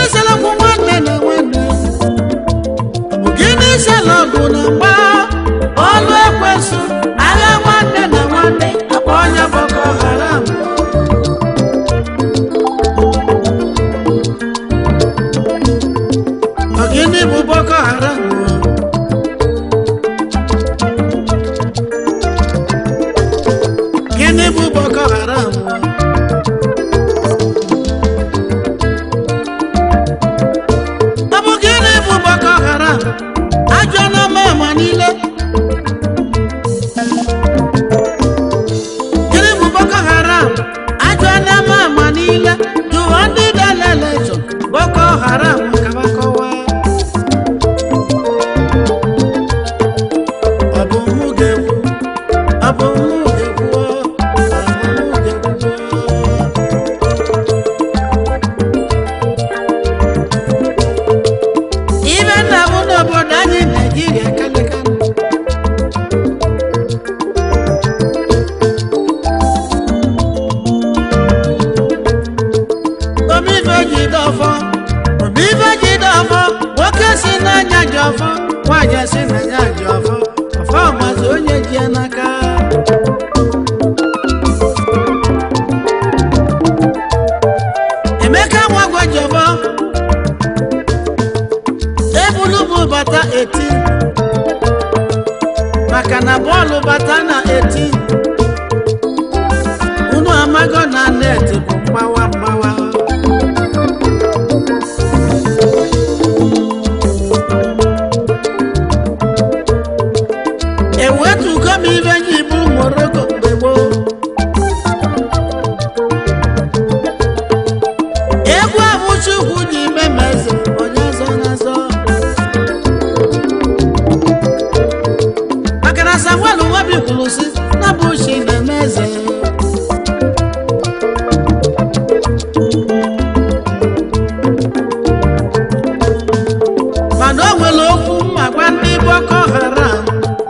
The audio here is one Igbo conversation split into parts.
selọgwụ nwanne na nwanne gịnị selọgwụ na mgba ọlụ ekwesụ agha nwanne na nwanne akpa onye boko haram Ọ gịnị bụ boko haram gịnị bụ boko haram ọ bụ gịnị bụ boko haram ajọ na mama niile gịnị bụ boko haram ajọ na mama niile jụọ ndị daleleso boko haram kabakọwa ọ bụ mụ ga-ekwu ọ bụ mụ ga-ekwu ọ bụ mụ ga-ekwu ibe nna m n'obodo anyị naijiria kalịka omife ji dọfọ omife ji dọfọ nwoke si n'anya ji ọfọ nwaanyị si n'anya ji ọfọ ọfọ mazi onye ji ya n'aka emeka nwagwa ji ọfọ ebulu bụ bata 18 maka na bọọlụ bata na 18 unu amago na net bụ mgbawa mgbawa ewetugo m ibe ji bụrụ moroko mgbe gboo egwu abụchukwu ji ime ma eze onye ọzọ na-azọ maka na samuel nwabi kwuru si na bụ chi na-eme eze mana o nwere okwu mma gwa ndị boko haram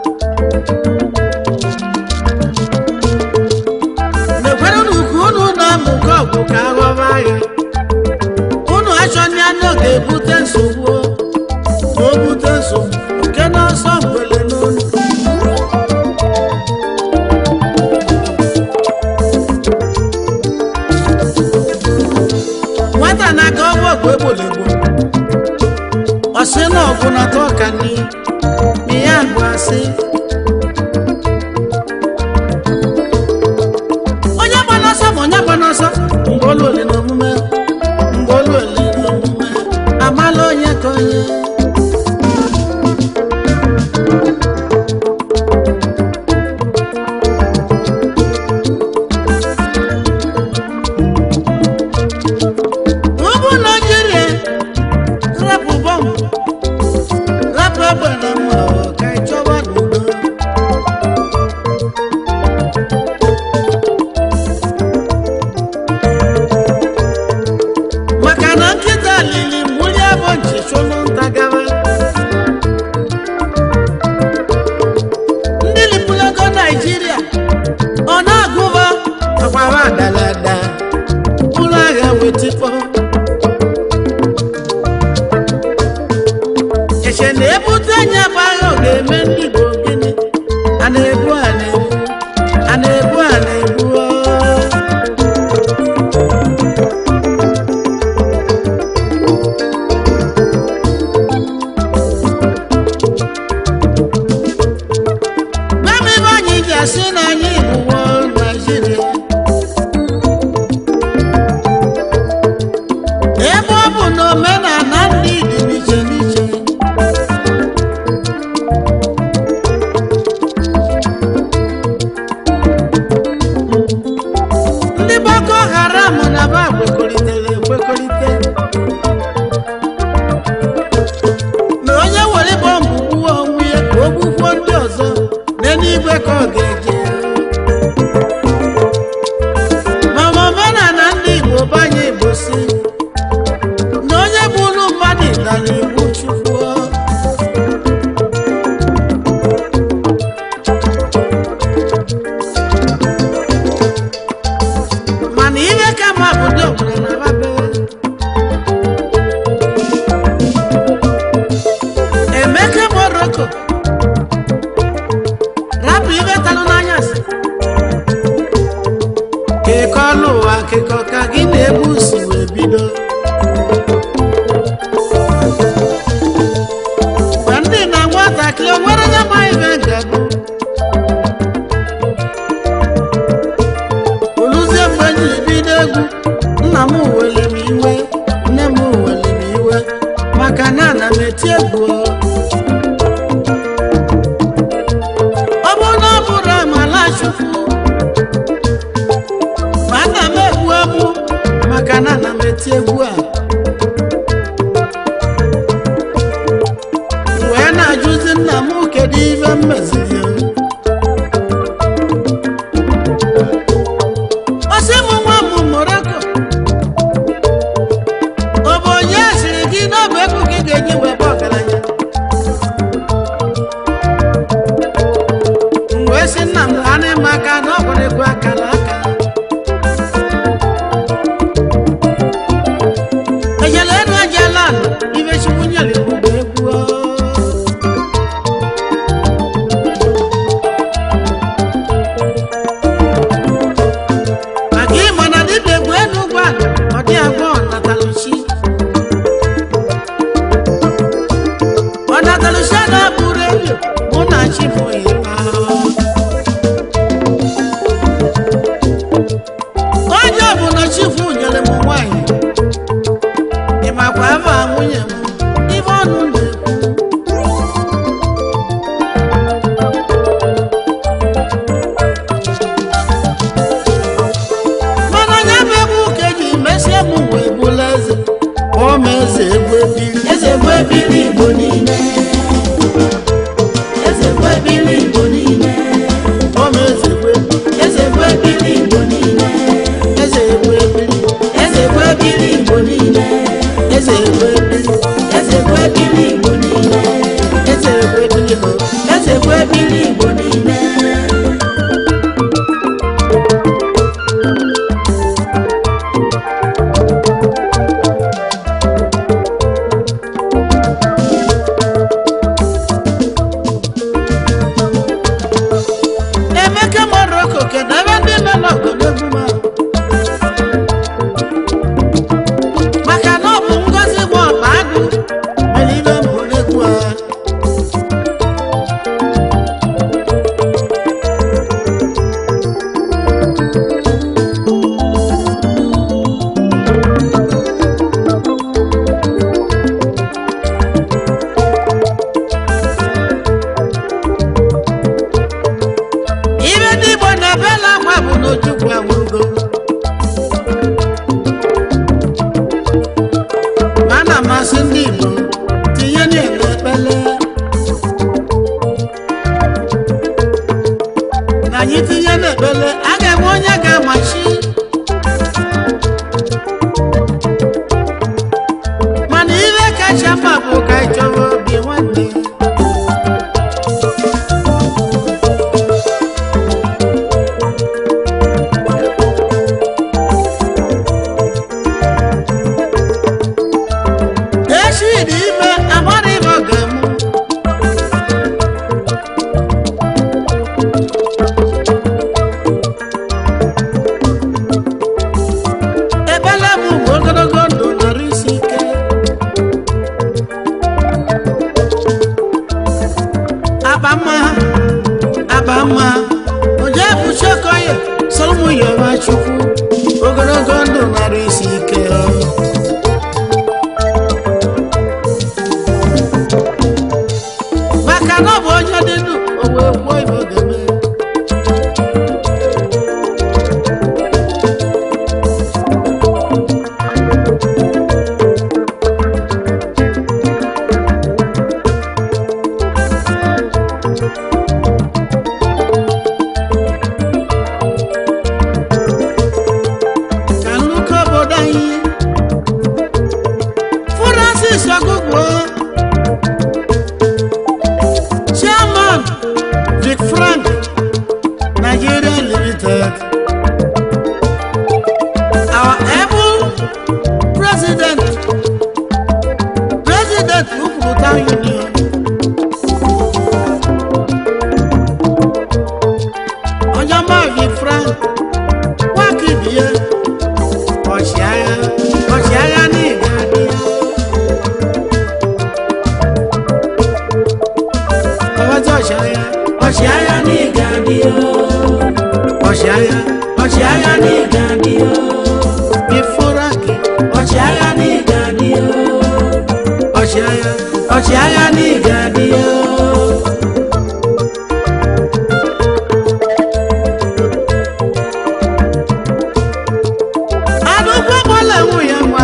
na-ekwere unu ka unu na-amụkọ ọgụ ka aghọba agha unu achọghị anụ ga-ebute nsogbu ma o bute nsogbu nke n'ọsọ mgbele n'olu nwata na-aka ọgwụ ọgwụ egbolegbo ọsị na ọgwụ na-atọ ọka nri ma ya bụ asị onye gba n'ọsọ ma onye gba n'ọsọ mgbe olu oli na omume mgbe olu oli na omume amala onye ka onye ugwu naijiria rapụ bọmbụ rapụ egbe na mma ka ị chọba n'udo maka na nkịta lili mmuli abụ nchichụlụ nta gawa ndị lipulago naijiria ọ na-agụba akwara adalada ụlọ agha wetikpọ eche na-ebute anya bụ agha ọ ga-eme ndị Igbo gịnị a na-ebu a na-ebu a na-ebu a na-ebu ọ. Gwa m ebe anyị ji asị na anyị bụ World Nigeria. ebe ọ bụ na omenala ndị dị n'iche n'iche maka na ana m eti egwu ọ bụrụ na ọ bụrụ amala chukwu ma ana m egwu egwu maka na ana m eti egwu a wee na-ajụzi nna m kedu ibe m meziri ya ọsị m nwa m moroko ọ bụ onye siri gị na ọ bụ ego gị ga-eji wee bụ ọgaranya m wee sị nna m anị m aka na ọ gwara egwu akara aka ejela enu ejela ala ibe chukwu nyere iwu bụ egwu ọ. maka ịma na dịbe egwu enu gwa ọ dị agwa ọnataluchi ọnataluchi a na-abụrụ elu mụ na chifu ịma onye ọbụla chifu nyere m nwanyị ịmakwa ebe a nwunye m ibe ọnụ na-ekwu mana onye bụ egwu ka eji mesie m wee bụla eze ọ ma eze egwu ebili Eze egwu ebili Igbo niile. Eze egwu ebili Igbo niile. ọ ma eze egwu ebili Eze egwu ebili Igbo niile. eze egwu ebili Eze egwu ebili Igbo niile. eze egwu ebili Eze egwu ebili Igbo niile. eze egwu ebili ho Eze egwu ebili Igbo niile. emeka moroko kedu ebe ndị nọ n'ọgọdegwu ma maka na ọ bụ ngozi bụ ọkpa agụ mere ibe mbụ n'egwu a ibe ndị igbo na-ebela akwa bụ na ojukwu anwụgo ma a na-amasị ndị igbo tinye na-eme ekpele na anyị tinye n'ekpele a ga-enwe onye ga-amachi mana ihe kacha mma bụ ka anyị chọrọ obi nwanne echi dị ime amara ibe ọ ga-emu ebele m bụ ogologo ndụ nọrọ isi ike akpa mma akpa mma onye bụchi okoye soro ụmụ yọba chukwu ogologo ndụ nọrọ isi ike maka na ọ bụ onye dị ndụ o wee kwuo ibe ọ ga-eme ka nnukwu obodo anyị Francis Ogugwo Chairman Vic Frank Nigeria Limited our able president president Uputa Union Onyema Vic Frank Wakibie ọchịagha ọchịagha niile adị ya ọbazi ọchịagha Ọchịagha n'ịga dị o. ọchịagha Ọchịagha n'ịga dị o. ifuru akị Ọchịagha n'ịga dị o. ọchịagha ọchịagha n'ịga dị o adụkwu gbọla nwunye nwa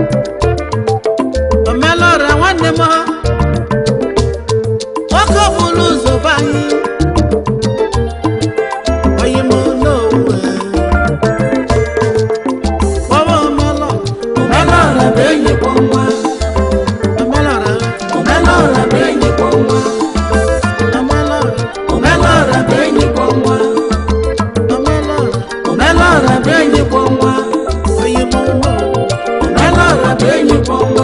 omelọra nwanne m nwoke bụrụ ụzọ be anyị oyi m n'owu kpọwa omelọ omelọra bụ enyi kpọ nwa omelọra omelọra bụ enyi kpọ nwa omelọra omelọra bụ enyi kpọ nwa omelọra omelọra bụ enyi kpọ nwa oyi m n'owu omelọra bụ enyi kpọ nwa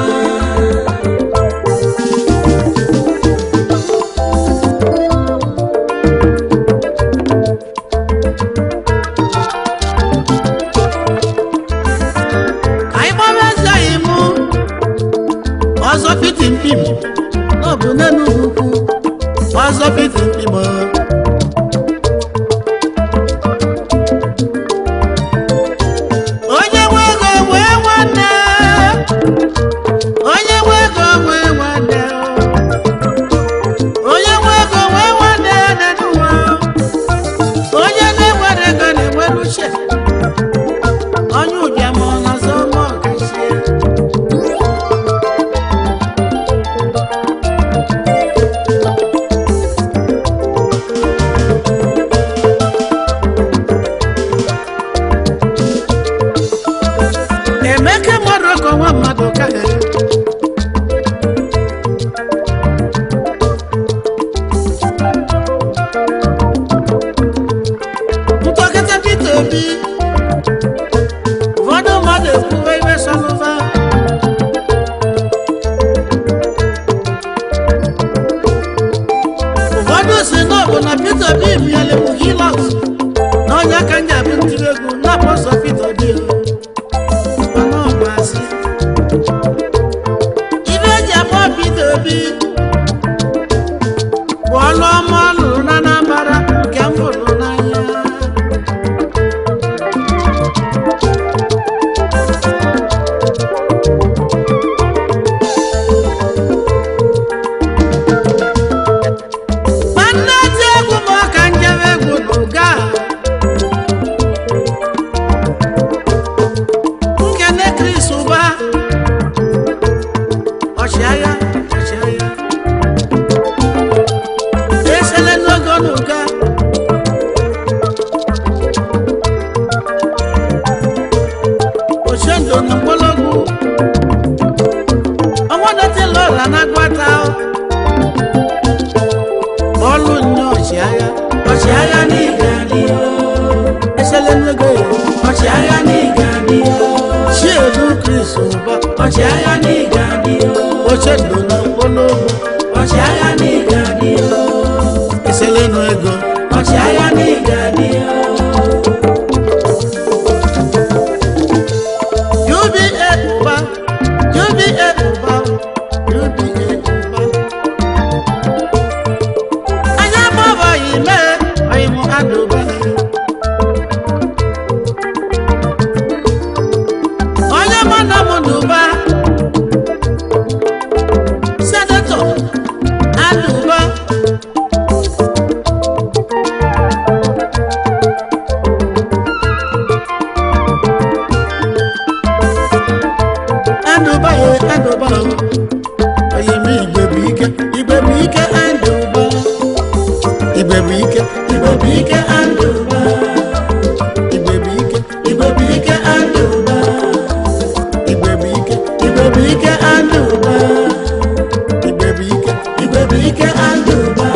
anyị gbara eze anyị mụ ọzọ piti mpim ọ bụ n'enugwu ukwu ọzọ piti mpim ọ. onye nwe ego nwee nwanne onye nwe ego nwee nwanne onye nwe ego nwee nwanne n'ụwa onye na-enwere ego na-enwere uche onye ụbịam ọ nọzọ ma ọ gazie emeka mmadụ ka nwa mmadụ ka ntọkịta Peter Obi ụfọdụ mmadụ ekwuwe iwe sọlụva ụfọdụ si na ọ bụ na Peter Obi miele m hilọt na onye aka nja bụ ntiri egwu na-akpọ sọ Peter Obi mana ọ bụ asị ibe eji akpọ Peter Obi bụ ọlụ ọma ọ lụrụ na Anambra nke m hụrụ n'anya nwanne ti egwu m ọka njebe egwu n'ụga nkene Chris ụba ọchịagha ọchịagha esele n'ogo n'ụga ochendo na mgbọlọgwụ ọnwa dọtịla ọla na-agwata ọlụ nnye ọchịagha ọchịagha n'ịga dị o esele n'ogo ya ọchịagha n'ịga dị o chiedu Chris ụba ọchịagha n'ịga dị o ochendo na mgbọlọgwụ ọchịagha n'ịga dị o esele n'ego ọchịagha n'ịga dị o UBA ụba UBA ụba UBA ụba anya gbabaghị mee ọyịmụ adụba onye mana m n'ụba senetọ adụba adụba ya adụba ọyịmụ igbe bụ ike igbe bụ ike adụba igbe bụ ike igbe bụ ike adụba igbe bụ ike igbe bụ ike adụba igbe bụ ike igbe bụ ike adụba igbe bụ ike igbe bụ ike adụba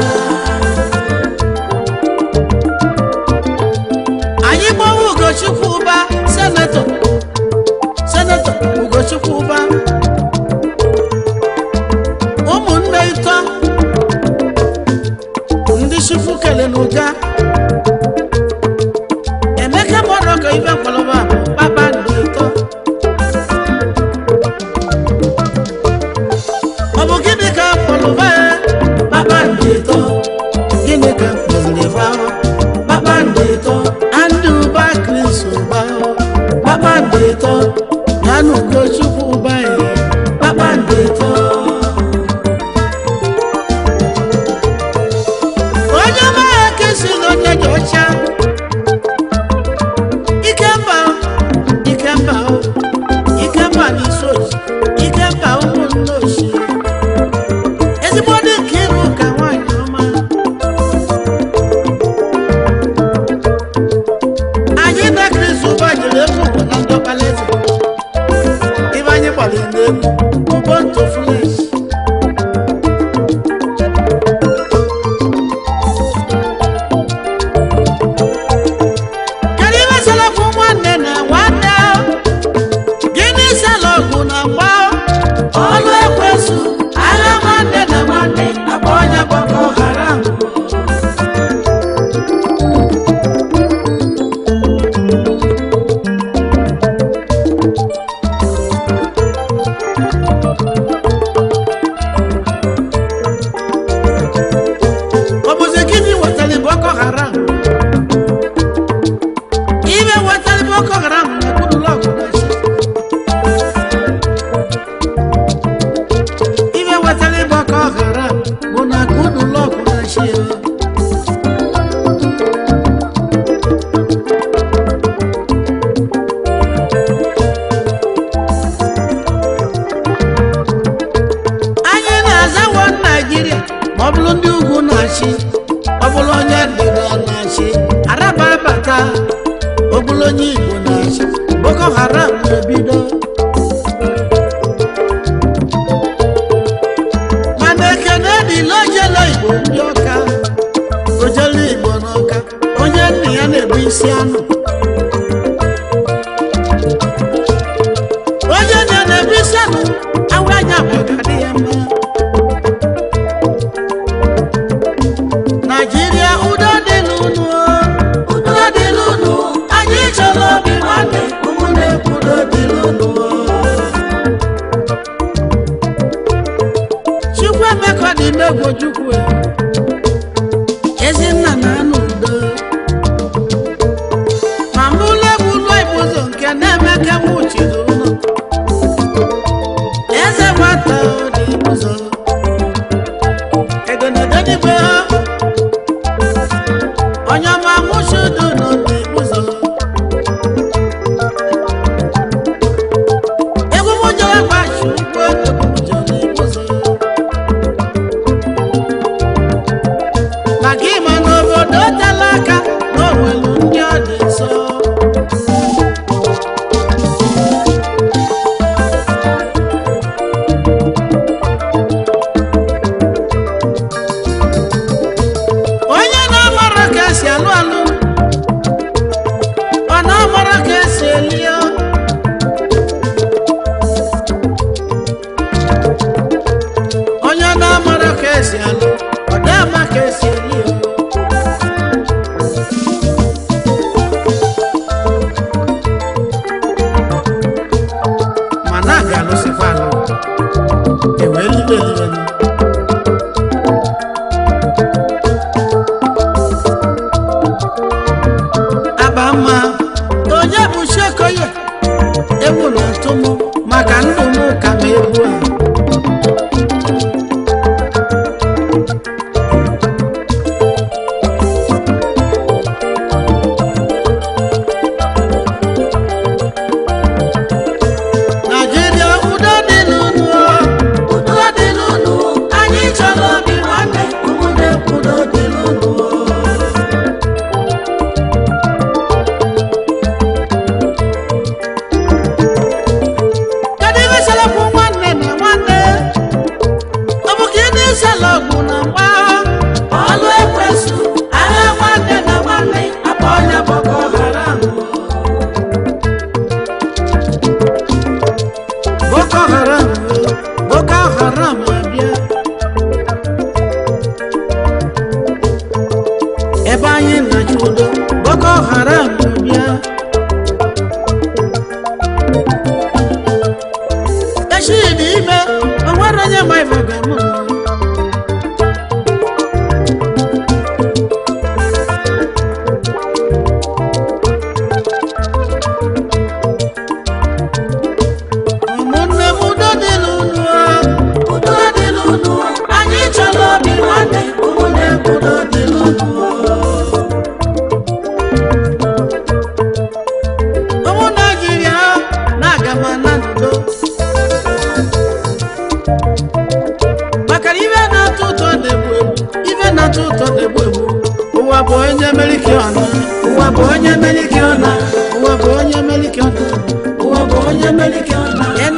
anyị gbawa ugochukwu ụba senetọ senetọ ugochukwu ụba ụmụnne ịtọ ndị chukwu kele n'ụga emeka mmadụ ka ibe mkpọrọba kpakpando ịtọ ọ bụ gịnị ka mkpọrọba ya kpakpando ịtọ gịnị ka mkpọziri ebe ahụ kpakpando ịtọ andị ụba kris ụba kpakpando ịtọ ya na ugochukwu ụba ya kpakpando ịtọ nwere ndị ọka ojelu igbo n'ọka onye nna ya na-ebu isi anụ onye nna ya na-ebu isi anụ awa anya bụ ọgadị ya mma naijiria udo dị n'ụnụ udo dị n'ụnụ anyị chọrọ obi nwanne ụmụnne udo dị n'ụnụ chukwu emeka dị n'egwojukwu ezinna na anụ udo ma mụlụ egwu ụlọ igbozo nke na-emeke m uchiri ụlọ eze nwata dị ụzọ egonodonigbe onye ọma mụchudu n'obi ụzọ egwu m jere gbachi ụgbọ egwu m jere ụzọ maka ịma n'obodo tela aka na onwelu ndị ọ dị nso onye na-amara ka esi alụ alụ ọ na-amara ka esi eli ya onye na-amara ka esi alụ ọ na-ama ka esi eli ya mana a ga-alụsịkwa alụ ewee libe elibe aba mma onye bụ shekoye ewu na ntụmụ maka ndụ m ka ma egwu a naijiria udo dị n'ụnụ udo dị n'ụnụ anyị chọrọ obi nwanne ụmụnne udo dị n'ụnụ kedu ihe selekwu nwanne na nwanne ọ bụ ka ị na-esela ọgwụ na mgba ọlụ ekwesu agha nwanne na nwanne akpa ọnya boko haram boko haram boko haram abịa ebe anyị na-achụ udo boko haram abịa echi dị ime o nwere onye ma ife ga-eme ụmụnne m udo dị n'ụlọ udo dị n'ụnụ anyị chọrọ obi nwanne ụmụnne udo dị n'ụnụ ụmụ naijiria na-aga ma na ndo maka na ife na-atọ ụtọ na-egbu egbu ife na-atọ ụtọ na-egbu egbu ụwa bụ onye meliki ọna ụwa bụ onye meliki ọna ụwa bụ onye meliki ọna ụwa bụ onye melike ọna